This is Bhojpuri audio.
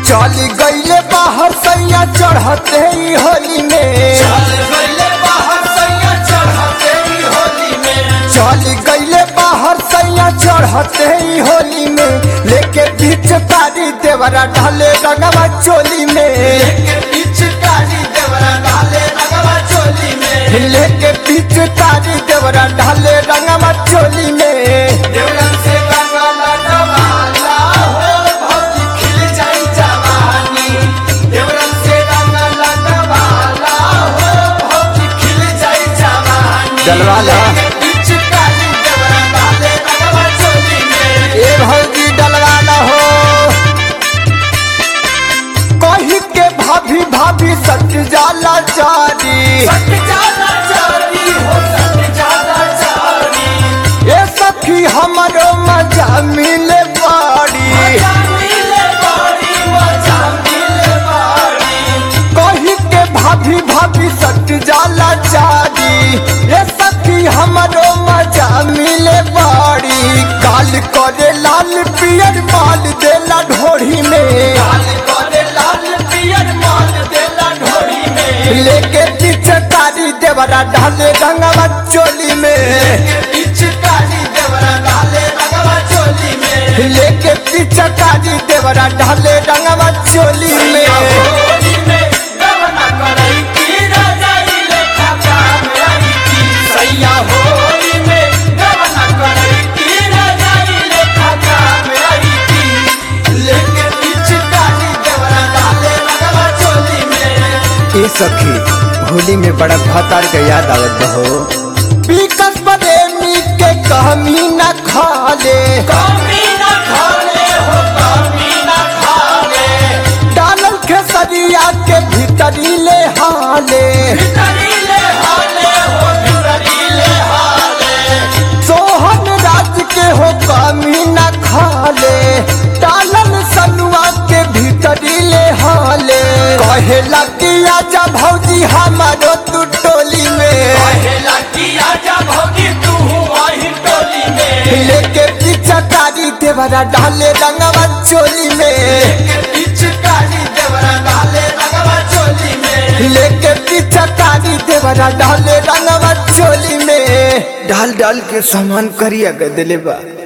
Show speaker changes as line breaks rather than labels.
चली गईले बाहर सैया चढ़ते ही होली में
चल गइले बाहर सैया चढ़ते ही होली में
चली गईले बाहर सैया चढ़ते ही होली में लेके बीच तारी देवरा ढाले रंगवा चोली में
लेके पिचकारी देवरा डाले रंगवा चोली में
लेके बीच तारी देवरा ढाले रंगवा चोली में
देवरन से गंगा लटवाला हो भौजी खिल जाई जवानी देवरन से गंगा लटवाला हो भौजी खिल जाई जवानी
डलवाला।
लेके पिचकारी देवरा डाले रंगवा चोली में
ए भौजी डलवाला हो कही के भाभी भाभी सट जाला जारी
सट जाला चारी हो सट जाला चारी
ए सखी हमरो मजा मिले बाड़ी
मजा मिले बाड़ी मजा मिले बाड़ी
कही के भाभी भाभी सट जाला जारी ए सखी हमरो मजा मिले बाड़ी काल करे लाल पियर माल देला ढोढ़ी में
लाल करे लाल पियर माल देला ढोरी में
लेके पीछे तारी देवरा ढाले रंगवा चोली में
पिचकारी देवरा डाले रंगवा चोली में
लेके पीछे तारी देवरा ढाले रंगवा चोली में
होली में गवना करई की रजाई लेखा काम आई की सैया होली में गवना करई की रजाई लेखा काम आई की लेके पिचकारी देवरा डाले रंगवा चोली में
ए सखी होली में बड़ा भतार के याद आवत बहो पीकस प्रेमी के कहमी न खाले
कमी ना खाले हो कमी ना खाले
डालल खेसरिया के भीतरी ले हाले
भितरीले हाले हो भितरीले हाले
सोहन राज के हो कमी न खाले डालल सनुआ के भीतरी ले हाले कहेला कि आजा भौजी हमारो तू टोली में
कहेला कि आजा भौजी तू वही टोली में
लेके पीछा तारी देवरा डाले रंगवा चोली में
के पिचकारी देवरा डाले रंगवा चोली में
लेके पीछा तारी देवरा डाले रंगवा चोली में डाल डाल के सामान करिया के दिले बा